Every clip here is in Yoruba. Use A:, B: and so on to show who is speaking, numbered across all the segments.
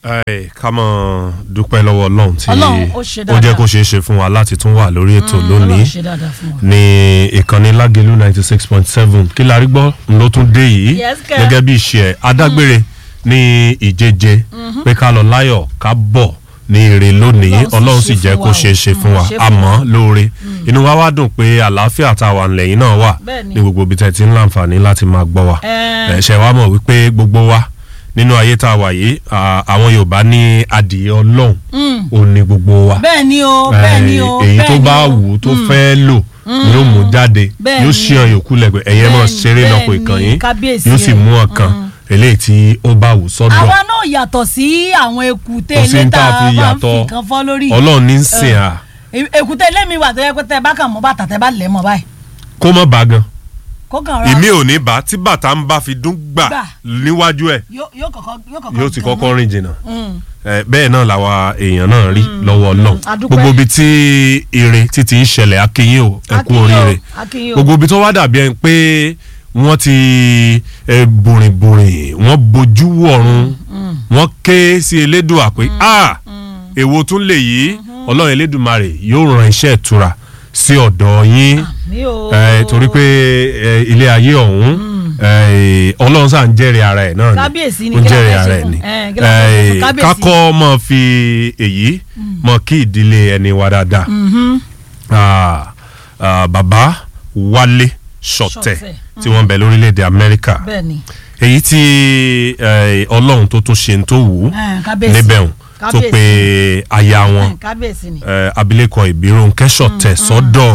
A: Ẹ, ká mọ̀ dúpẹ́ lọ́wọ́ ọlọ́run tí
B: Ọlọ́run, ó ṣe
A: ó jẹ́
B: dáadáa.
A: kó ṣeé ṣe fún wa láti tún wà lórí ètò lónìí
B: Ọlọ́run ṣe dáadáa fún wa.
A: ní ìkànnì lágẹ̀lú ninety six point seven kí la rí gbọ́ ló tún dé yìí
B: Yes, kẹ́.
A: gẹ́gẹ́ bí ìṣe ẹ̀ adágbére ní ìjeje pé ká lọ láyọ̀ ká bọ̀ ní ire lónìí
B: Ọlọ́run sì
A: ọlọ́run sì
B: ṣe
A: jẹ́
B: fún
A: kó
B: wa o.
A: ṣeé ṣe fún
B: Mm,
A: wa
B: ṣe fún
A: àmọ́ lóore inú wa wá dùn pé àlàáfíà tá a wà nílẹ̀ yìí náà wà
B: Bẹ́ẹ̀ni.
A: ní gbogbo ibi tẹ́ ti ń láǹfààní láti máa gbọ́ wa
B: Ẹ.
A: ẹ ṣe wá mọ̀ wípé gbogbo wa nínú ayé tá a wà yìí à, àwọn Yorùbá ní adìyẹ Ọlọ́run ò ní gbogbo wa
B: bẹ́ẹ̀ ni o bẹ́ẹ̀ ni o
A: èyí
B: bẹ́ẹ̀
A: tó
B: ni
A: bá
B: o.
A: wù ú tó fẹ́ lò yóò mú jáde
B: Bẹ́ẹ̀
A: yóò
B: ni.
A: ṣí ọyàn òkú lẹ́gbẹ̀ẹ́ ẹ̀yẹ́ mọ̀
B: Bẹ́ẹ̀ ni,
A: ṣeré lọ́pọ̀
B: bẹ́ẹ̀ ni,
A: ìkànnì
B: kábíyèsí
A: yóò sì
B: ẹ̀.
A: mú ọkàn eléyìí tí ó bá wù sọ́dọ̀
B: àwa náà yàtọ̀ sí àwọn èkúté
A: Kò sí
B: ilé
A: ní
B: tá
A: tá a
B: a
A: fi
B: máa ń
A: yàtọ̀.
B: fi kan fọ́ lórí.
A: Ọlọ́run ní í sìn à
B: E- èkúté ilé mi wà tó yẹ pé tẹ bá kàn mọ́ bàtà tẹ bá lẹ̀ mọ́ báyìí
A: kó mọ́ bá gan
B: kó kàn ra
A: ìmí ò ní bá tí bàtà ń bá fi dún gbà
B: Gbà.
A: níwájú ẹ̀
B: yóò yóò kọ́kọ́ yóò kọ́kọ́
A: yóò ti
B: gan
A: kọ́kọ́
B: náà.
A: rìn jìnnà
B: Mm.
A: Eh, bẹ́ẹ̀ náà làwa èèyàn náà rí lọ́wọ́ náà
B: a dúpẹ́.
A: gbogbo ibi tí ire títí ń ṣẹlẹ̀ akínyìn o ẹ kú
B: Akínyìn o,
A: oríire
B: akínyìn o.
A: gbogbo ibi tó wá dàbí ẹni pé wọ́n ti eh, bùrìnbùrìn wọ́n bojú wọ̀run wọ́n ké sí elédùà pé a èwo tún lè yí ọlọ́run elédùmarè yóò ran iṣẹ́ ìtura sí ọ̀dọ̀ yín
B: mi ò.
A: eh, torí pé eh, ilé ayé ọ̀hún eh, ọlọ́run sáà ń jẹ́rìí ara ẹ̀ náà ni
B: Kábíyèsí ni,
A: ó ń
B: kí la
A: jẹ́rìí
B: fẹ́
A: ara
B: ṣe
A: ẹ̀
B: fún?
A: ni
B: Eh, kí la fẹ́ ṣe fún
A: Eh,
B: kábíyèsí?
A: kákọ́ mọ̀ fi èyí mọ̀ kí ìdílé ẹni wa dáadáa Ah, ah, bàbá Wálé Ṣọ̀tẹ̀
B: Ṣọ̀tẹ̀.
A: tí wọ́n ń bẹ lórílẹ̀‐èdè Amẹ́ríkà
B: bẹ́ẹ̀ ni
A: èyí tí eh, Ọlọ́run tó tún ṣe ń tó wù ú
B: Eh, kábíyèsí.
A: níbẹ̀ hùn tó
B: Kábíyèsí.
A: pe aya wọn
B: Eh, kábíyèsí ni.
A: eh, abilékọ Ìbírónkẹ́ Ṣọ̀tẹ̀ sọ́dọ̀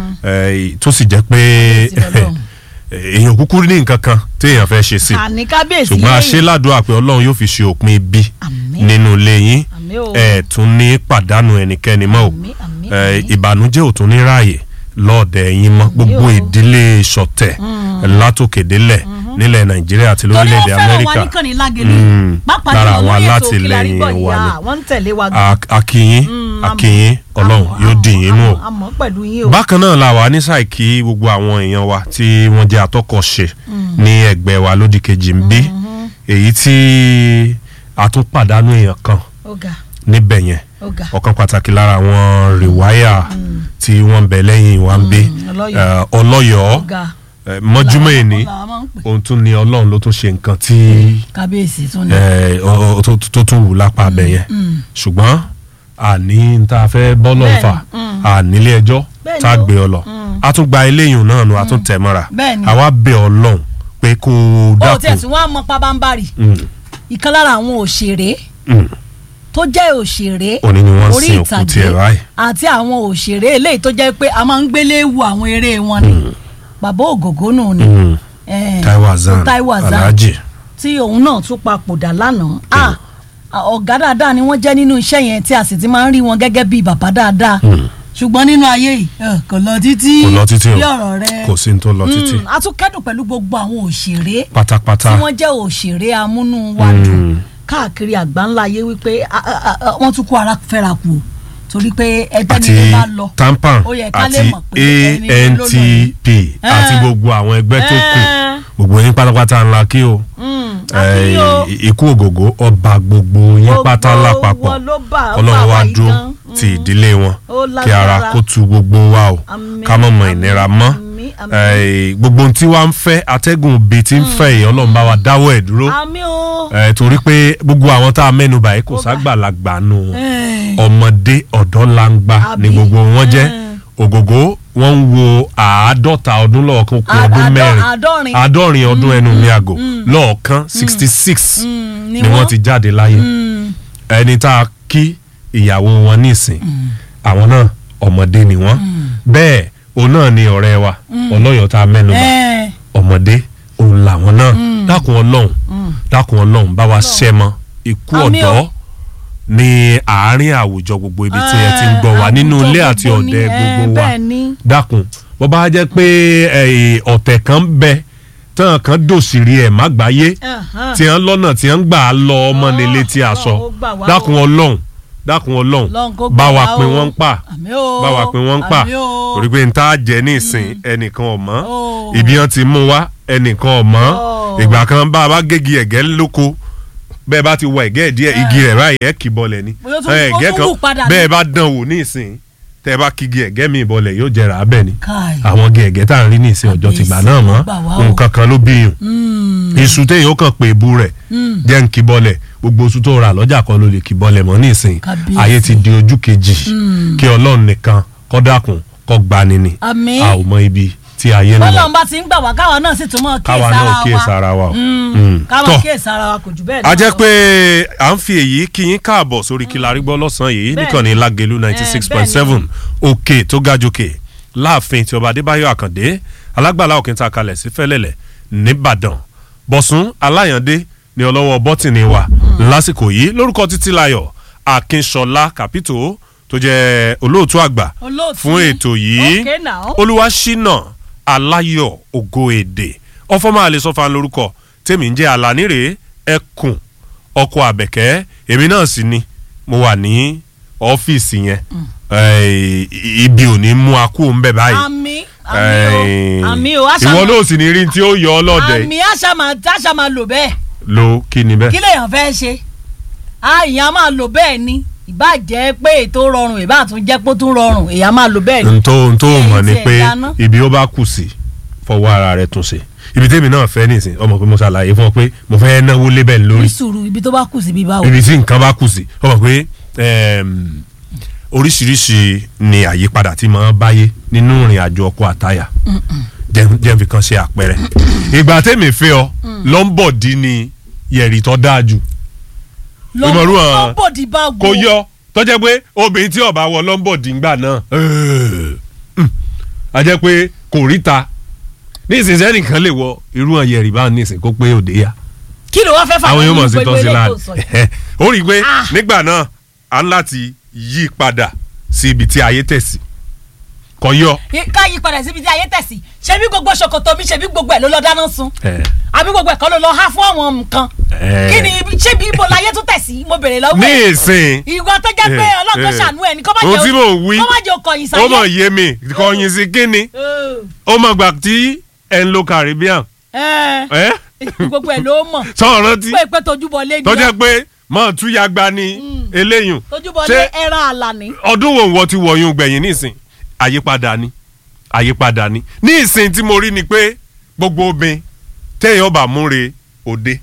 A: eh, tó sì jẹ́ pé
B: Kábíyèsí lọ́lọ́run.
A: èèyàn kúkú ní nǹkan kan téèyàn fẹ́ ṣe sí
B: àní kábíyèsí
A: ṣùgbọ́n a
B: lẹ́yìn.
A: ṣe ládùúgbà pé Ọlọ́run yóò fi ṣe òpin ibi
B: Àmín.
A: nínú ilé yín
B: Àmín o.
A: ẹ tún ní pàdánù ẹnikẹ́ni mọ́ o
B: Àmín, àmín,
A: Eh,
B: àmín.
A: ìbànújẹ́ ò tún ní ráàyè lọ́ọ̀dẹ̀ yín mọ́ gbogbo
B: o.
A: ìdílé Ṣọ̀tẹ̀ látòkèdélẹ̀ nílẹ̀ Nàìjíríà àti
B: torí
A: lórílẹ̀‐èdè
B: wọ́n fẹ́ràn wa
A: Amẹ́ríkà
B: níkànnì lágẹ̀lú
A: Mm.
B: pápá
A: Lára
B: jùlọ
A: àwọn
B: lórí ètò Kílárí
A: alátìlẹyìn
B: Gbọ́
A: wa
B: Ìyá,
A: ni.
B: wọ́n ń tẹ̀lé wa gan.
A: A- akínyín
B: Mm,
A: akínyín
B: àmọ́,
A: Ọlọ́run
B: àmọ́,
A: yóò dì yín mú o
B: àmọ́, àmọ́ pẹ̀lú yín o.
A: bákan náà la wà ní ṣàìkí gbogbo àwọn èèyàn wa tí wọ́n jẹ́ atọ́kọ̀ṣe ní ẹgbẹ́ wa lódì kejì ń bí èyí tí a tún pàdánù èèyàn kan
B: ọ̀gá
A: níbẹ̀ yẹn
B: ọ̀gá
A: ọ̀kan pàtàkì lára àwọn rìwáyà tí wọ́n ń bẹ lẹ́yìn wa ń bí
B: Ọlọ́yọ̀ọ́.
A: eh, ọlọ́yọ̀ọ́
B: ọ̀gá
A: eh, mọ́júmọ́ èní
B: làwọn máa ń pè.
A: ohun tún ni ọlọ́run ló tún ṣe nǹkan tí
B: kábíyèsí tún ní.
A: eh, ọ- ọ- tó tó tún wù lápá abẹ yẹn ṣùgbọ́n àní tá a fẹ́ bọ́lọ̀
B: Bẹ́ẹ̀ni,
A: fà ànílé ẹjọ́
B: Bẹ́ẹ̀ni
A: tá a
B: o.
A: gbé ọ lọ a tún gba eléyìí náà nu a tún tẹ̀ mọ́ra
B: Bẹ́ẹ̀ni.
A: àwa bẹ̀ ọlọ́run pé kó o
B: ó tiẹ̀
A: dákun
B: tí wọ́n á mọ pabambarì
A: Mm,
B: ìkan lára àwọn òṣèré
A: mm.
B: tó jẹ́ òṣèré
A: Òní ni wọ́n
B: orí
A: sin òkú
B: ìtàgé
A: tiẹ̀ báyìí.
B: àti àwọn òṣèré eléyìí tó jẹ́ pé a máa ń gbélé wo àwọn eré wọn ni bàbá ògògó nù ni
A: Mm.
B: eh,
A: Taiwo Hassan
B: Taiwo Hassan
A: Alhaji
B: tí òun náà tún papòdà lánàá Ah, ọ̀gá dáadáa ni wọ́n jẹ́ nínú iṣẹ́ yẹn tí a sì ti máa ń rí wọn gẹ́gẹ́ bíi bàbá dáadáa ṣùgbọ́n nínú ayé yìí eh, kò lọ títí
A: kò lọ títí
B: bí
A: o
B: ọ̀rọ̀ rẹ
A: kò sí ní tó lọ títí
B: Mm, a tún kẹ́dùn pẹ̀lú gbogbo àwọn òṣèré tí
A: pátápátá
B: wọ́n jẹ́ òṣèré amúnúwádùn káàkiri àgbáńlá ayé wípé a- a- a- a- wọ́n tún kó ara fẹ́ra kù o torí pé ẹgbẹ́
A: àti
B: ni bá lọ
A: tampan
B: ó yẹ ká lè
A: àti
B: mọ̀ pé ẹni ló lọ
A: antp àti
B: Eh.
A: gbogbo àwọn ẹgbẹ́ tó kù
B: Eh.
A: gbogbo yín pátápátá ńlá kí o
B: Mm,
A: Eh,
B: akínyó
A: ikú ògògó ọba gbogbo yín
B: Gbogbo
A: pátá lápapọ̀
B: wọn ló bá- ó
A: ọlọ́run
B: bá
A: wá
B: wa yìí
A: dúró
B: gan.
A: ti ìdílé wọn
B: Ó
A: kí ara
B: lágbára.
A: kó tu gbogbo wa o
B: Àmín,
A: ká mọ̀ mọ̀
B: àmín,
A: ìnira mọ́
B: àmín, àmín.
A: Eh, gbogbo ohun tí wàá ń fẹ́ atẹ́gùn bíi ti ń fẹ́ yìí ọlọ́run bá wa dáwọ́ ẹ̀ dúró
B: àmì o
A: Eh, torí pé gbogbo àwọn tá a mẹ́nu báyìí kò ságbàlagbà nù wọn
B: Eh,
A: ọmọdé ọ̀dọ́ langba ni
B: Àbí?
A: gbogbo wọn jẹ́
B: Mm.
A: ògògó wọn ń wo àádọ́ta ọdún lọ́ọ̀kan kún
B: À-
A: ọdún
B: àádọ́-
A: mẹ́rin
B: àádọ́rin.
A: àádọ́rin ọdún ẹnu mi àgò lọ́ọ̀kan sixty six
B: Mm, ni
A: ni wọ́n
B: wọ́n.
A: ti jáde láyé
B: mm,
A: ẹni tá a kí ìyàwó wọn nísìn àwọn náà ọmọdé ni wọ́n bẹ́ẹ̀ òun náà ni ọ̀rẹ́ wa ọlọ́yọ̀ tá a mẹ́nu bà
B: eh,
A: ọmọdé òun làwọn náà dákun ọlọ́run dákun ọlọ́run bá wa ṣẹ́mọ ikú
B: Àmín o.
A: ọ̀dọ́ ní àárín àwùjọ gbogbo ibi tí ẹ ti ń gbọ́ wa
B: Eh,
A: nínú ilé
B: àwùjọ
A: àti
B: gbogbo ni,
A: ọ̀dẹ
B: eh,
A: gbogbo wa
B: bẹ́ẹ̀ ni.
A: dákun bó bá jẹ́ pé eh, ọ̀tẹ̀ kan bẹ tán kan dòsìrí ẹ̀ má gbáyé
B: Ẹ̀hán.
A: tí wọ́n lọ́nà tí wọ́n gbà á lọ ọmọ nílé tí a sọ
B: Ọlọ́run ó gbà wá
A: dákun
B: o.
A: ọlọ́run dákun ọlọ́run
B: Ọlọ́run kó
A: bá
B: gbà
A: wa
B: wá
A: pin
B: o.
A: wọ́n ń pa
B: Àmín o.
A: bá wa pin wọ́n ń pa
B: Àmín o.
A: torí pé n ta jẹ ní ìsìn ẹnìkan ọ̀mọ́
B: Oh.
A: ibi wọn ti mú wa ẹnìkan ọ̀mọ́
B: Oh.
A: ìgbà kan bá a bá gégi ẹ̀gẹ́ lóko bẹ́ẹ̀ bá ti wọ ẹ̀gẹ́ díẹ̀ igi rẹ̀ báyìí ẹ̀ kì bọlẹ̀ ni
B: Bóyá ó tún-
A: ẹ̀,
B: ó
A: ẹ̀gẹ́
B: tún
A: kan
B: wù padà ni.
A: bẹ́ẹ̀ bá dán wò ní ìsìn tẹ́ ẹ bá kígi ẹ̀gẹ́ mi bọlẹ̀ yóò jẹrà abẹ́ ni
B: Káì.
A: àwọn igi ẹ̀gẹ́ tá à ń rí ní ìsìn ọjọ́ tìgbà náà mọ́
B: Gbà wá o.
A: nǹkan kan ló bíyùn iṣu téèyàn ó kàn pé ebu rẹ̀ jẹ́ ń kì bọlẹ̀ gbogbo oṣù tó rà lọ́jà kan ló lè kì bọlẹ̀ mọ́ ní ìsìn
B: Kábíyèsí.
A: ayé ti di ojú kejì kí ọlọ́run nìkan kó dákun kó gbani ni
B: Àmín.
A: a ò mọ ibi tí ayé ń lọ
B: bọ́lá ń bá ti ń gbà wá káwa náà sì tún mọ̀
A: káwa náà kíyèsí ara wa o. Mm.
B: káwa
A: Tọ́.
B: kíyèsí ara wa kò jù bẹ́ẹ̀
A: a
B: náà
A: jẹ́
B: lọ.
A: pé à ń fi èyí kí yín káàbọ̀ sórí Kílárí gbọ́ lọ́sàn-án yìí
B: Bẹ́ẹ̀ni.
A: níkànnì Lágelú ninety six point seven òkè tó ga jòkè láàfin tí ọba Adébáyọ̀ Àkàndé alágbàlá òkìntà kalẹ̀ sí Fẹ́lẹ́lẹ̀ nìbàdàn Bọ̀sún Aláyàndé ní ọlọ́wọ́ bọ́tìnì wa lásìkò yìí lórúkọ Títílayọ̀ Akínṣọlá Kàpító tó jẹ́ olóòtú àgbà
B: Olóòtú.
A: fún ètò yìí
B: Okay now.
A: olúwaṣínà aláyọ̀ ògo èdè ọfọmọ àlesọfà lórúkọ tèmi ń jẹ́ alánírè ẹkùn ọkọ àbẹ̀kẹ́ èmi náà sì ni mo wà ní ọ́fíìsì yẹn Eh, ibi ò ní mú akú ń bẹ báyìí
B: àmì àmì o àmì o àṣà
A: ìwọ
B: máa-
A: náà sì ní rí tí ó yọ ọ lọ́dẹ
B: àmì àṣà máa àṣà máa lò bẹ́ẹ̀
A: lo kí ni
B: kí
A: bẹ́ẹ̀.
B: lèèyàn fẹ́ ṣe àyàn máa lò bẹ́ẹ̀ ni ìbá jẹ́ pé ètò rọrùn ìbá tún jẹ́ pé ó tún rọrùn èèyàn máa lò bẹ́ẹ̀ ni.
A: ntó ntó
B: Ẹ̀yin
A: mọ̀ ni
B: tí ẹ̀
A: pé
B: dáná.
A: ibi ó bá kù sí fọwọ́ ara rẹ̀ tún ṣe ibi tèmi náà fẹ́ nìsín ọmọ pé mo ṣàlàyé fún ọ pé mo fẹ́ náwó lébẹ̀ lórí
B: ní sùúrù ibi tó bá kù síbi báwo.
A: ibi tí nǹkan bá kù sí ọ mọ̀ pé ẹm, oríṣiríṣi ni àyípadà tí máa ń báyé nínú ìrìn àjò ọkọ àtayà jẹ́ jẹ́ fi kan ṣe àpẹẹrẹ ìgbà tèmi fẹ́ ọ lọ́nbọ̀dì ni yẹ̀rì tó dáa jù ìmọ̀rú hàn-
B: lọ́bọ̀dì bá wò.
A: kò yọ tó jẹ́ pé obìnrin tí ó bá wọ lọ́nbọ̀dì ńgbà náà mm, a jẹ́ pé kò ríta ní ìsinsìnyí nìkan lè wọ irú hàn yẹ̀rì bá ní ìsìn kó pé òde yá
B: kí ló wá fẹ́ fà
A: àwọn yóò mọ̀ sí
B: gbogbo
A: tọ́sí
B: eléyìí
A: láàrin
B: tó sọ yìí?
A: ó rí i pé
B: Ah.
A: nígbà náà a ń láti yí padà sí ibi tí ayé tẹ̀sí kò yọ.
B: ká yí padà síbi tí ayé tẹ̀sí ṣebí gbogbo ṣòkòtò mi ṣebí gbogbo ẹ̀ ló lọ dáná sun
A: ẹ,
B: àbí gbogbo ẹ̀ kọ́ ló lọ há fún àwọn nǹkan
A: ẹ.
B: kí ni ibi- ṣebí ibo láyé tó tẹ̀sí mo bèrè lọ́wọ́
A: ní
B: ẹ̀
A: ìsìn
B: ìwọ tó jẹ́ pé
A: Eh,
B: ọlọ́run
A: eh.
B: ṣàánú ẹ̀ ní kó má
A: ohun
B: jẹ́
A: tí mò ń wí
B: kó má jẹ́ okòyìn sáyé.
A: ó mọ̀ yé mi kọ̀yìn sí kínni ó mọ̀ gbà tí ẹ̀ ń lo Caribbean
B: ẹ
A: ẹ
B: gbogbo ẹ̀ ló mọ̀
A: sọ̀rọ̀ rántí
B: pé pé tojúbọ lé
A: tó
B: ni
A: jẹ́ pé mọ̀ túyàgbá ni eléyùn
B: tojúbọ
A: ṣé
B: lé ẹran àlàní.
A: ọdún wo wọ́n ti wọ̀nyún gbẹ̀yìn nísìn àyípadà ni àyípadà ni ní ìsìn tí mo rí ni pé gbogbo obìnrin téèyàn bá múre òde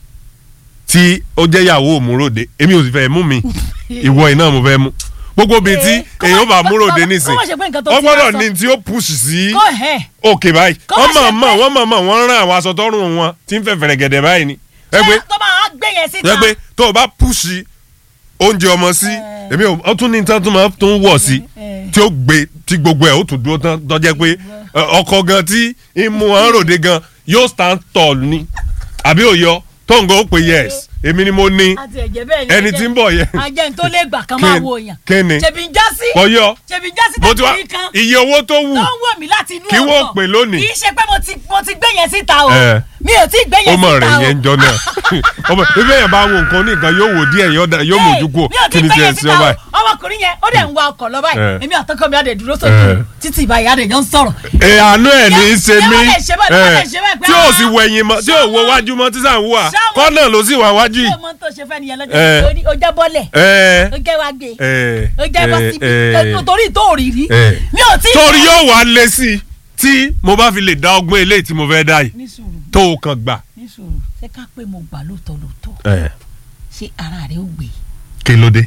A: tí ó jẹ́ ìyàwó òmùròde èmi ò sì fẹ́ mú mi ìwọ iná mo fẹ́ mú gbogbo obìnrin tí
B: Eh, kó má-
A: èèyàn bá
B: kó-
A: múròde
B: kó-
A: nísìn
B: kó má ṣe pé nǹkan tó
A: wọ́n
B: ti wá
A: gbọ́dọ̀
B: sọ.
A: ní tí ó push sí
B: kó ẹ̀
A: òkè báyìí
B: Kó má
A: wọ́n
B: ṣe
A: mọ̀ mọ̀
B: pé-
A: wọ́n mọ̀ mọ̀ wọ́n rán àwọn aṣọ tọrùn wọn tí ń fẹ́ fẹ̀rẹ̀ gẹ̀dẹ̀ báyìí ni ẹ pé
B: ṣé tó máa gbé yẹn síta.
A: ẹ pé tó o bá push oúnjẹ ọmọ sí
B: Eh.
A: èmi ò ó tún ní tán tó máa tún wọ̀ sí
B: Eh.
A: tí ó gbé tí gbogbo ẹ̀ ó tún dúró tán tó jẹ́ pé ẹ, ọkọ gan tí ìmú wọn ròde gan yóò stand tall ni àbí òyọ tó ń gan ó pè yes èmi ni mo ní
B: àti ẹ̀jẹ̀ bẹ́ẹ̀ ni
A: ẹni tí ń bọ̀ yẹn
B: ajẹ́ ní tó lè gbà kan máa
A: Kí-
B: wo èèyàn.
A: kí ni?
B: ṣèbí ń já sí.
A: ọyọ
B: ṣèbí ń já sí
A: mo ti wá
B: tàbí kan.
A: iye owó tó wù
B: tó ń wò mí láti inú
A: Kí wọ́n pè lónìí.
B: kì í ṣe pé mo ti mo ti gbé yẹn síta o.
A: Eh.
B: mi ò tí ì gbé
A: ó
B: yẹn
A: mọ̀
B: síta
A: rẹ̀
B: o.
A: yẹn ń jọ náà ọmọ ìfẹ́ yẹn bá wo nǹkan ní nǹkan yóò wò díẹ̀ yóò dá- yóò mójú kúrò
B: mi ò tí
A: kí
B: ì
A: ni
B: gbé
A: tiẹ̀
B: yẹn
A: sí
B: síta
A: ọ
B: o
A: báyìí.
B: ọmọkùnrin yẹn ó dẹ̀ ń wa ọkọ̀ lọ báyìí
A: Eh.
B: èmi àtọkọ mi àdè dúró
A: Eh.
B: sójú títí ìbáyìí àdè jọ ń sọ̀rọ̀.
A: ẹ àánú ẹ ní í ṣe
B: Ṣé
A: mí
B: wọ́n lè ṣe báyìí? Wọ́n lè
A: ẹ,
B: ṣe báyìí pé,
A: tí ò
B: ah,
A: sì wẹ̀yìn mọ́ tí ò wo
B: ṣáwọn-
A: wájú mọ́ tí sàn wúwà
B: ṣáwọn-
A: kọ́nà ló sì wà wájú
B: ṣé
A: yìí.
B: o mọ tó ṣe fẹ́ nìyẹn
A: Eh.
B: lọ́jọ́ ìgbà ó jẹ́ bọ́lẹ̀
A: ẹ
B: ó jẹ́ wá gbé
A: ẹ
B: ó jẹ́ bọ́ síbi
A: ẹ
B: torí tó rí rí
A: ẹ.
B: mi ò tí ì
A: torí yóò wá lé sí i tí mo bá fi lè dá ọgbọ́n eléyìí tí mo fẹ́ dá yìí
B: ní sùúrù
A: tó o kàn gbà.
B: ní sùúrù ṣé ká pé mo gbà lóòótọ́ lóòótọ́
A: ẹ
B: ṣé ara rẹ ó gbé
A: kí ló dé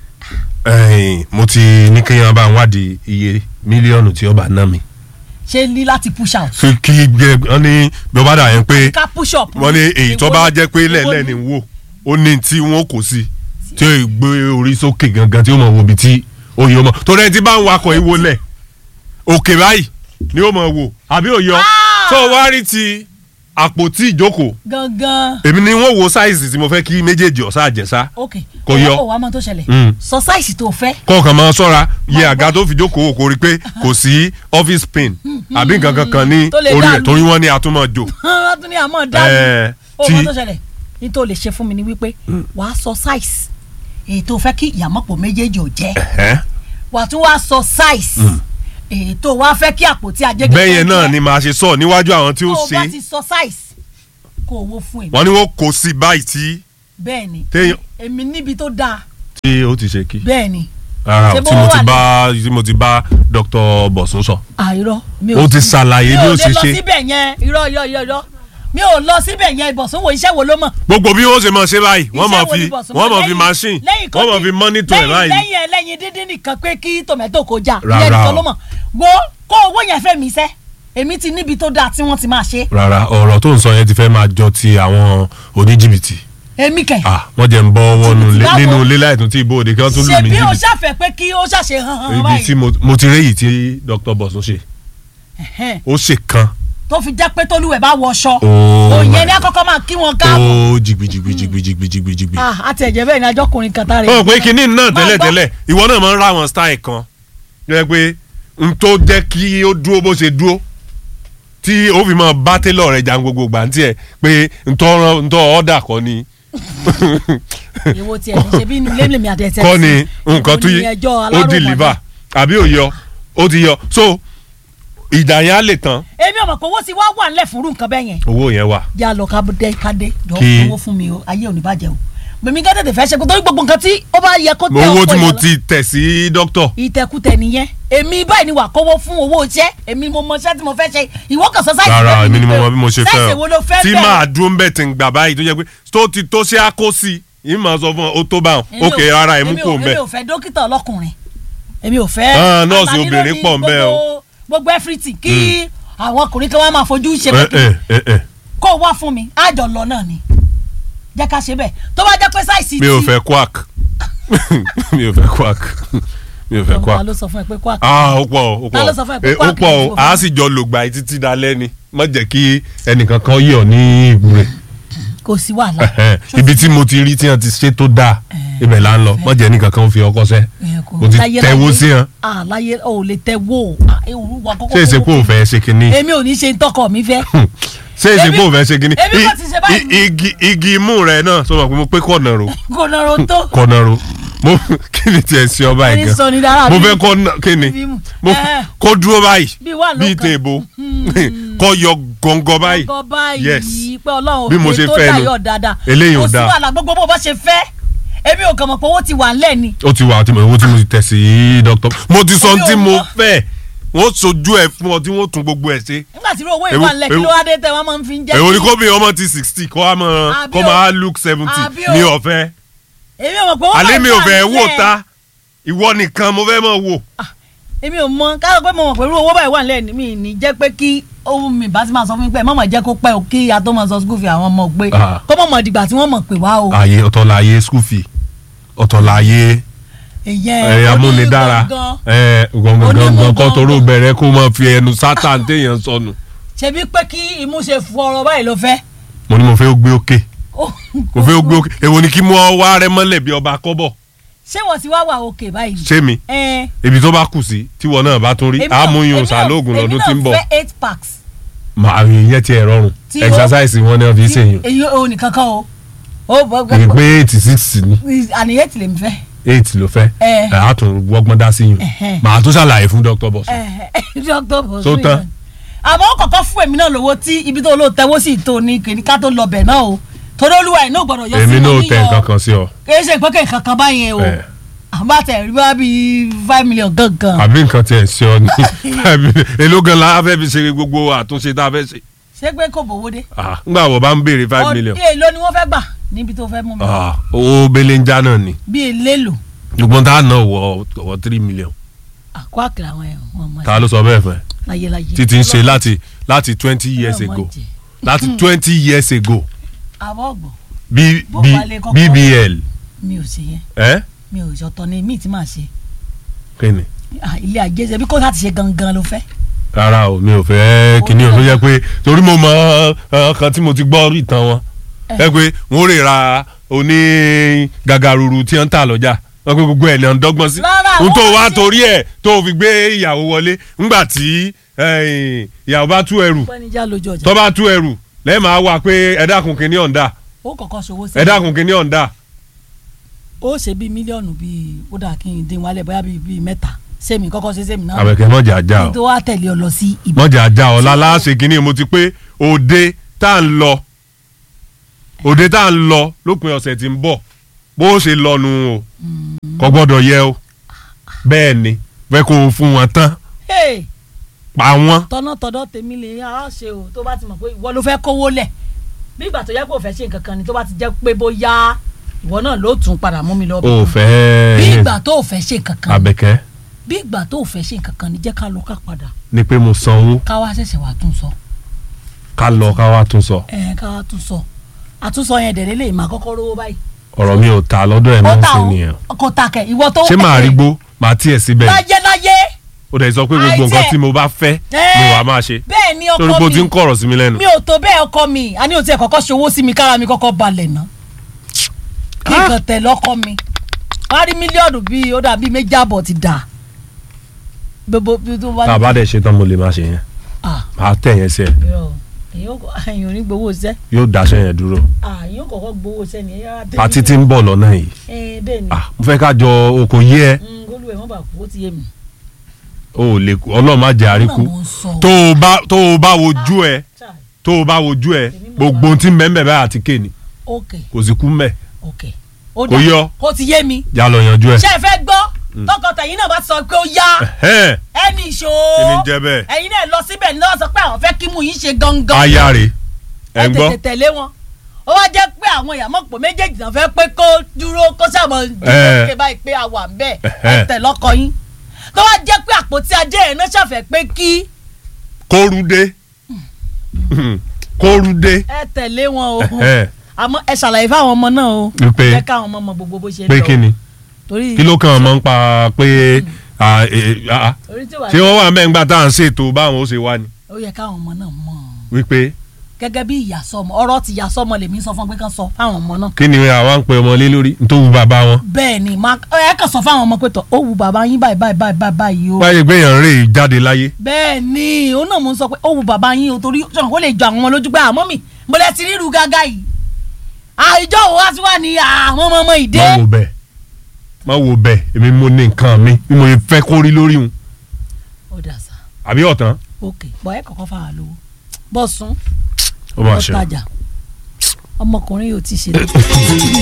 A: ẹ̀yin, mo ti ní kéèyàn bá ń wádìí iye mílíọ̀nù tí ó bá ná mi.
B: ṣé ní láti push out
A: fi kí gbẹ wọn ní bí ó bá dà yẹn pé
B: ká push up
A: wọ́n ní èyí tó
B: Èwo
A: bá
B: ni-
A: jẹ́ pé
B: èwo
A: lẹ́lẹ́
B: ni-
A: ni wò ó ní tí wọ́n kò sí tí ó gbé orí sókè gangan tí ó mọ̀ wo ibi tí oyè ọmọ torí ẹni tí bá ń wakọ̀ ìwo lẹ̀ òkè báyìí ni ó mọ̀ wò àbí òyọ
B: Ah!
A: tó wá rí ti àpótí ìjókòó
B: gangan
A: èmi ni wọ́n wo sáìsì tí mo fẹ́ kí méjèèjì ọ̀sá àjẹsá
B: ok
A: Kò yọ.
B: ó wàá mọ tó ṣẹlẹ̀
A: Mm.
B: sọ sáìsì tó fẹ́
A: kọ̀ọ̀kan máa ṣọ́ra yẹ
B: Máa
A: àga tó fi jókòó kò rí pé kò sí office pin àbí nǹkan kankan ní
B: Tó lè
A: orí
B: dànù.
A: rẹ̀ torí wọ́n ní atúmọ̀ jò.
B: wọ́n tún ní àmọ́
A: Eh,
B: dáàbò ó
A: tí-
B: mọ tó ṣẹlẹ̀ ní tó lè ṣe fún mi ni wípé wàá sọ sáìsì èyí tó fẹ́ kí ìyàmọ́pọ̀ méjèèjì ò jẹ́
A: Ẹ̀hẹ́.
B: wàá tún wá sọ sáìsì èyí tó wá fẹ́ kí àpótí ajẹ́gẹ́
A: bẹ́yẹn náà ni màá ṣe sọ níwájú àwọn tí ó
B: tó o bá
A: ṣe
B: ti sọ sáìsì kó owó fún èmi
A: wọ́n ní wọ́n kó sí báyìí tí
B: bẹ́ẹ̀ ni
A: téèyàn
B: èmi níbi tó dáa
A: tí ó ti ṣe kí
B: bẹ́ẹ̀ ni
A: rárá
B: Ṣé
A: o
B: bó
A: tí mo
B: wà
A: ti
B: ní-
A: bá tí mo ti bá Dr. Bọ̀sún sọ
B: àìrọ mi
A: ó ti
B: sí-
A: ṣàlàyé bí ó ṣe
B: mi ò lè lọ
A: ṣe
B: síbẹ̀ yẹn irọ́ irọ́ irọ́ irọ́ mi ò lọ síbẹ̀ yẹn ìbọ̀sùn wo iṣẹ́ wo ló mọ̀
A: gbogbo bí wọ́n ṣe máa ṣe báyìí wọ́n máa
B: Iṣẹ́ wo
A: fi
B: ni Bọ̀sún
A: wọ́n
B: mọ̀?
A: máa fi
B: Lẹ́yìn-
A: machine
B: lẹ́yìn kó
A: wọ́n máa
B: dín-
A: fi monitor ẹ̀
B: lẹ́yìn-
A: báyìí
B: lẹ́yìn ẹlẹ́yin dídín nìkan pé kí tòmẹ́tò kó jà
A: Rárá
B: ìyẹn nìkan
A: o.
B: ló mọ̀ wo kó owó yẹn fẹ́ mi sẹ́ èmi ti níbi tó dáa tí wọ́n ti máa ṣe
A: rárá ọ̀rọ̀ tó ń sọ yẹn ti fẹ́ máa jọ ti àwọn oníjìbìtì
B: èmi kẹ̀
A: ah wọ́n jẹ́ ń bọ́ wọnú
B: Jìbìtì báwo?
A: nínú ilé láìtún tí ibòde kí wọ́n tún lù mí
B: ṣebí o
A: jìbìtì
B: ṣàfẹ́ pé kí o ṣàṣe hàn hàn
A: ibi tí
B: báyìí
A: mo mo ti réyìí tí Dr. Bọ̀sún ṣe
B: Ẹ̀hẹ́n.
A: ó ṣe kan
B: tó fi jẹ́ pé tólúwẹ̀ bá wọṣọ
A: Oh
B: òyìn
A: my
B: ẹni àkọ́kọ́ máa kí wọn káàbọ̀
A: ó jìgbìjìgbìjìgbìjìgbìjìgbì.
B: Ah, àti ẹ̀jẹ̀ bẹ́ẹ̀ ni ajọ́ kùnrin kan tá rẹ̀
A: ó pé kinní náà
B: Máa
A: tẹ́lẹ̀
B: gbọ́.
A: tẹ́lẹ̀ ìwọ náà máa ń ra àwọn style kan jẹ́ pé n tó jẹ́ kí ó dúró bó ṣe dúró tí ó fi máa bá télọ̀ rẹ̀ jà gbogbo gbà ń tiẹ̀ pé ntọ́ ọ̀dà kọ́ ni
B: èwo tiẹ̀ ní ṣe bí inú ilé mi àti ẹ̀sẹ̀
A: kọ́ ni nǹkan tó
B: yí
A: yí ó deliver àbí ó yọ ó ti yọ so ìdá yẹn á lè tán
B: èmi ọmọ pé owó ti wá wà nílẹ̀ fúnrú nǹkan bẹ́ẹ̀ yẹn
A: owó yẹn wà.
B: yà lọ ká dé ká dé jọ
A: Kí-
B: owó fún mi o ayé ò ní bàjẹ́ o mèmí gán tètè fẹ́ ṣe kó torí gbogbo nǹkan tí ó bá yẹ kó tẹ
A: owó
B: ọkọ
A: tí mo
B: yẹn lọ-
A: ti tẹ̀ sí dókítà
B: ìtẹkùtẹ nìyẹn èmi báyìí ni wà kówó fún owó iṣẹ́ èmi mo mọ iṣẹ́ tí mo fẹ́ ṣe ìwọ kan sọ sáìsì
A: rárá
B: bẹ́ẹ̀
A: èmi ni mo
B: pé
A: mọ bí mo ṣe
B: sáìsì
A: fẹ́
B: wo ló
A: o
B: fẹ́
A: tí
B: bẹ́ẹ̀?
A: máa dúró ń bẹ̀ tí ń gbà báyìí tó jẹ́ pé tó ti tó ṣe á kó sí i yìí máa sọ fún ọ ó tó bá wọn
B: Èmi ò-
A: ókè rárá ẹ̀ mú
B: èmi
A: kó
B: ò-
A: ń bẹ̀.
B: èmi ò fẹ́ dókítà ọlọ́kùnrin èmi ò fẹ́
A: Ah, nọ́ọ̀sì
B: àǹfààní
A: obìnrin
B: lórí
A: pọ̀ ń bẹ o.
B: gbogbo- gbogbo everything kí àwọn ọkùnrin kan wá máa fojú ṣe
A: ẹ
B: pé
A: ẹ ẹ ẹ
B: kó wá fún mi àjọ lọ náà ni jẹ́ ká ṣe bẹ́ẹ̀ tó bá jẹ́ pé sáìsì
A: mi ò fẹ́ quack mi ò fẹ́ quack mi ò fẹ́
B: ta
A: quack
B: ló sọ fún ẹ pé kó àkà
A: ah ó pọ̀ ó
B: Ta ló sọ fún ẹ pé
A: pọ̀ ó
B: quack
A: pọ̀
B: ni
A: o
B: tí mo
A: a
B: fẹ́?
A: sì jọ lògbà yìí títí dalẹ́ ni má jẹ́ kí ẹnìkan kan yọ̀ ní ìgbúre
B: kò sí wàhálà
A: ibi tí mo ti rí tí wọ́n ti ṣe tó dáa ibẹ̀ là ń lọ má jẹ́ ẹnìkan kan fi ọkọ sẹ́
B: Ẹ kò-
A: mo ti
B: láyé-
A: tẹ̀wó
B: láyé-
A: sí hàn
B: ah láyé o ò lè tẹ̀wó ah, ewu wa kọ́kọ́
A: ṣé èsè pé òun fẹ́ ṣe kinní
B: èmi ò ní ṣe tọkọ mi fẹ́
A: ṣé èsè
B: Èmi-
A: pé òun fẹ́ ṣe kinní
B: èmi kò ti ṣe báyìí.
A: I- igi igi imú rẹ náà sọ ma pé mo pé kọ̀nà ro
B: kò nọrọ tó
A: kọ̀nà ro mo kí ni tiẹ̀ ṣe ọba
B: ẹni
A: yìí
B: sọ
A: gan
B: ni dára
A: mo
B: bí-
A: fẹ́ kọ́ ná- kí ni
B: bí mu.
A: mo
B: Eh.
A: kó dúró báyìí
B: bí wà ló
A: bíi
B: kan.
A: tèèbó kọ́ yọ gọ́ngọ́ báyìí
B: gọ báyìí
A: Yes.
B: pé ọlọ́run
A: Bí mo
B: òfin
A: ṣe
B: tó
A: fẹ́ nu.
B: dayọ̀ dáadáa
A: Eléyìí ò
B: kò sí
A: dáa.
B: wàhálà gbogbo bó bá ṣe fẹ́ èmi ò kàn mọ̀ pé owó ti wà ńlẹ̀ ni
A: ó ti wà tí mo owó tí mo ti tẹ̀ sí dókítà mo ti sọ
B: Èmi ò
A: tí mo
B: mọ̀.
A: fẹ́ wọ́n sojú ẹ̀ fún ọ tí wọ́n tún gbogbo ẹ̀ ṣe
B: nígbà tí irú owó
A: Èwo-
B: ìwà ńlẹ̀ kí
A: èwo-
B: ló wá dé tẹ wọ́n máa ń fi ń jẹ́
A: èwo ni
B: kí-
A: kó bí ọmọ ti sixty kó a máa
B: Àbí
A: kó
B: o-
A: máa look seventy
B: àbí o-
A: mi ò fẹ́
B: èmi ò mọ̀ pé owó
A: alẹ́ mi ò
B: wà
A: fẹ́
B: ńlẹ̀.
A: wò ta ìwọ nìkan mo fẹ́ mọ̀ wò.
B: èmi ò mọ̀ káyọ̀ pé mo mọ̀ pé irú owó báyìí wà ńlẹ̀ ni mi ní jẹ́ pé kí ohun mi bá ti máa sọ fún mi pé mọ̀mọ̀ jẹ́ kó pẹ́ o kí ìyá tó máa sọ school fee àwọn ọmọ pé
A: Ah.
B: kó mọ̀mọ̀ dìgbà tí wọ́n mọ̀ pé wá o
A: ààyè ọ̀tọ̀ láàyè school fee ọ̀tọ̀ láàyè
B: ìyẹn
A: ẹ̀ amúnidára
B: onígangan.
A: ẹ̀ gbọ̀ngàn
B: Onímú
A: kọ́ toró
B: gangan.
A: bẹ̀rẹ̀ kó máa fi ẹnu sátán téèyàn sọnù.
B: ṣebí pé kí imú ṣe fọ̀rọ̀ báyìí ló fẹ́.
A: mo ní mo fẹ́ gbé òkè
B: Ó-
A: mo fẹ́ gbé òkè èwo ni kí mo wá rẹ mọ́lẹ̀ bí ọba kọ́bọ̀
B: ṣé wọ́n ti wá wà òkè báyìí.
A: ṣé mi
B: ẹ
A: ibi tó bá kù sí tíwọ náà bá tún rí
B: èmi náà-
A: àmúyun
B: èmi náà-
A: sàlóògùn lọ́dún tí ń bọ̀
B: èmi náà fẹ́ eight packs.
A: màá yẹn tiẹ̀ rọrùn
B: Tí ó-
A: exercise wọn ni wọ́n fi ń ṣèyàn
B: èyí ò nìkan kan o. ó bọ
A: kì í pé eighty six ni
B: àní eight lèmi fẹ́.
A: eight ló fẹ́
B: Eh.
A: ẹ̀ á tún wọ́gbọ́n dá sí yàn
B: Ẹ̀hẹ́n.
A: màá tún ṣàlàyé fún dr bọ̀sùn.
B: dr bosu
A: So tán.
B: àmọ́ ó kọ́kọ́ fún èmi náà lówó tí ibi tó lóò tẹ́wọ́ sí tó ní kìíní ká tó lọ bẹ̀ náà o torí olúwa ẹ̀ náà gbọ́dọ̀ yọ sí
A: èmi náà
B: wọn
A: tẹ
B: níyọ.
A: nǹkan kan sí ọ
B: kìí ṣe ìpẹ́kẹ̀ kankan báyẹn o
A: Eh.
B: àbá tẹ̀ rí bá bíi five million gangan
A: àbí nǹkan tiẹ̀ sí ọ ní èló gan la fẹ́ fi ṣe gbogbo àtúnṣe tá a fẹ́ ṣe
B: ṣé pé kò bówó dé.
A: Ah, ngbà wọ́n bá ń béèrè five million
B: ọdún èlò ni wọ́n fẹ́ gbà níbi tó fẹ́ mú mi.
A: Ah, owó belenja náà ni
B: bí eléèlò
A: gbogbo tá a ná wọ wọ three million
B: àkó àkìlà àwọn ẹ̀hún wọn mọ̀
A: ta ló sọ bẹ́ẹ̀ fẹ́
B: láyéláyé.
A: títí ń ṣe láti láti twenty years
B: Ọlọ́run má
A: ago
B: jẹ́.
A: láti twenty years ago
B: àbọ̀ ọ̀gbọ̀n
A: B,
B: Bó
A: B,
B: bá lè kọ́kọ́-
A: bbl
B: mi ò ṣe yẹn
A: ẹ
B: mi ò ṣọ̀tọ̀ ni míì tí màá ṣe
A: kí ni
B: Ah, ilé ajé ṣe bí kò láti ṣe gangan ló fẹ́.
A: rárá o mi ò fẹ́ kíní o tó jẹ́ pé torí mo mọ ọ kan tí mo ti gbọ́ rí ìtàn wọn ẹ pé wọ́n rè ra oní gàgàrúrú tí wọ́n ń tà lọ́jà wọ́n pé gbogbo ẹ̀ lè ń dọ́gbọ́n sí
B: Rárá,
A: n tó
B: wọ́n
A: wá
B: ṣe-
A: torí ẹ̀ tó fi gbé ìyàwó wọlé ńgbà tí eh, ìyàwó bá tú ẹrù
B: pẹ́nijá lójú ọjà
A: tó bá tú ẹrù lẹ́ẹ̀ máa wà pé ẹ dákun kíní ọ̀ǹda
B: ó kọ̀kọ́ ṣòwò sí
A: ẹ dákun kíní ọ̀ǹda
B: ó ṣe bíi mílíọ̀nù bíi ó dà kí n dín wálẹ̀ bóyá bíi bíi mẹ́ta sẹ́mi kọ́kọ́ ṣe sẹ́mi náà
A: àbẹ̀kẹ́ mọ̀jà ajá
B: kí n
A: o
B: tó wá tẹ̀lé ọ lọ sí ibi.
A: mọ̀jà ajá o láláṣẹ kíní mo ti pé òde tá à ń lọ òde tá à ń lọ lópin ọ̀sẹ̀ tí ń bọ̀ bó ṣe lọ́nu o kò gbọ́dọ̀ yẹ o bẹ́ẹ̀ ni fẹ́ kó o fún wọn tán
B: Hey,
A: pa wọ́n
B: tọ́nà tọ́dọ̀ tèmi lè á ṣe o tó bá ti mọ̀ pé ìwọ ló fẹ́ kówó lẹ̀ bí ìgbà tó yẹ kó o fẹ́ ṣe nǹkan kan ni tó bá ti jẹ́ pé bóyá ìwọ náà ló tún padà mú mi lọ
A: o fẹ́
B: bí ìgbà tó o fẹ́ ṣe nǹkan kan ni
A: abẹ́kẹ́
B: bí ìgbà tó o fẹ́ ṣe nǹkan kan ni jẹ́ ká lọ ká padà
A: ni pé mo sanwó
B: ká wá ṣẹ̀ṣẹ̀ wá tún sọ
A: ká lọ ká wá tún sọ
B: ẹ̀ ká wá tún sọ àtúnsọ yẹn dẹ̀ lélẹ̀ máa kọ́kọ́ rówó báyìí
A: ọ̀rọ̀ mi ò ta lọ́dọ̀ ẹ̀
B: ó
A: máa ń
B: ta
A: ṣe
B: o
A: nìyẹn
B: kò ta kẹ̀ ìwọ tó
A: ṣé màá rí gbó màá tiẹ̀ síbẹ̀
B: láyé láyé
A: ó dẹ̀ sọ pé gbogbo
B: Àìtí
A: nǹkan
B: ẹ̀.
A: tí mo bá fẹ́ ni wàá máa ṣe
B: bẹ́ẹ̀ ni
A: torí pé
B: ọkọ
A: o ti ń
B: mi
A: kọ̀rọ̀ sí mi lẹ́nu
B: mi ò tó bẹ́ẹ̀ ọkọ mi àní ò tiẹ̀ kọ́kọ́ ṣòwò sí mi kára mi kọ́kọ́ balẹ̀ ná kí nǹkan tẹ̀ lọ́kọ mi wá rí mílíọ̀nù bíi ó dàbí méjì àbọ̀ ti dà gbogbo bí tó bá
A: tá a bá dẹ̀ ṣe tán mo lè máa ṣe yẹn
B: ah
A: màá tẹ̀ yẹn sí ẹ
B: irọ́ èyàn kò èyàn ò ní gbowó iṣẹ́
A: yóò daṣẹ́ yẹn dúró
B: ah èyàn kọ̀kọ́ gbowó iṣẹ́ ni ẹ̀yà tẹ̀lé
A: pàtí tí ń bọ̀ lọ́nà yìí
B: ẹ̀ bẹ́ẹ̀ ni
A: ah mo fẹ́ ká jọ okò yé ẹ
B: ngolu ẹ̀ wọ́n bá kú ó ti yé mi.
A: o ò lè kú ọlọ́run má jẹ́ àríkú
B: Ọlọ́run sọ.
A: tó o bá tó o bá wojú ẹ
B: Chai,
A: tó o bá wojú ẹ gbogbo ohun tí mẹ́mẹ́ báyà àti kéènì
B: ok
A: kò sì kú mẹ́
B: ok ó
A: Kò yọ.
B: ó ti yé mi
A: já lọ yanjú ẹ.
B: ṣé ẹ fẹ́ gbọ́ tọkọtẹ̀yìn náà bá sọ pé ó yá
A: Ẹ̀hẹ́n,
B: ẹni ìṣó
A: kí ni jẹ́ bẹ́ẹ̀
B: ẹ̀yin náà lọ síbẹ̀ ní lọ́wọ́ sọ pé àwọn fẹ́ kí mú yín ṣe gangan
A: aya rè ẹ̀ ń gbọ́
B: tètè tẹ̀lé wọn ó wá jẹ́ pé àwọn ìyàmọ̀ pò méjèèjì náà fẹ́ pé kó dúró kó sàmọ̀
A: Eh.
B: dúró báyìí pé a wà ń bẹ̀
A: Eh.
B: ẹ tẹ̀ lọ́kọ yín tó wá jẹ́ pé àpótí ajé ẹ̀ náà ṣàfẹ́ pé kí
A: kórude kórude
B: ẹ tẹ̀lé wọn o
A: Ẹ̀hẹ́n,
B: àmọ́ ẹ ṣàlàyé fáwọn ọmọ náà o
A: Wípé?
B: jẹ́ káwọn ọmọ mọ gbogbo bó ṣe ń
A: pé
B: lọ
A: kí ni
B: torí
A: kí ló kàn án mọ́ ń pa pé ah, eh, ah,
B: torí tí wàá
A: ṣé wọ́n wà mẹ́ngbà tá à ń ṣètò báwọn ó ṣe wá ni
B: ó yẹ káwọn ọmọ náà mọ̀
A: wípé
B: gẹ́gẹ́ bí ìyá sọmọ ọ̀rọ̀ ti ìyá sọmọ lèmi sọ fún pé kán sọ fáwọn ọmọ náà
A: kí ni àwa ń pe ọmọ lé lórí nítorí bàbá wọn
B: bẹ́ẹ̀ ni má ẹ kàn sọ fáwọn ọmọ pé tọ ó wù bàbá yín báyìí báyìí báyìí báyìí báyìí o
A: báyìí pé èèyàn rè jáde láyé
B: bẹ́ẹ̀ ni òun náà mo ń sọ pé ó wù bàbá yín o torí sọ̀rọ̀ kó lè jọ àwọn ọmọ lójú pé àmọ́ mi mo lẹ ti ríru gágá yìí àìjọ wo wá sí wà ní àwọn ọmọ ọmọ ìdè
A: má wo bẹ́ẹ̀ má wo bẹ́ẹ̀ èmi mo ní nǹkan mi bí mo fẹ́ kó rí lórí wọn
B: ó dà sá
A: àbí ọ̀tán
B: ok bọ̀ ẹ kọ̀kọ́ fà á lówó bọ̀ sún
A: ó máa
B: bọ̀
A: ṣe.
B: tajà ọmọkùnrin yóò ti ṣe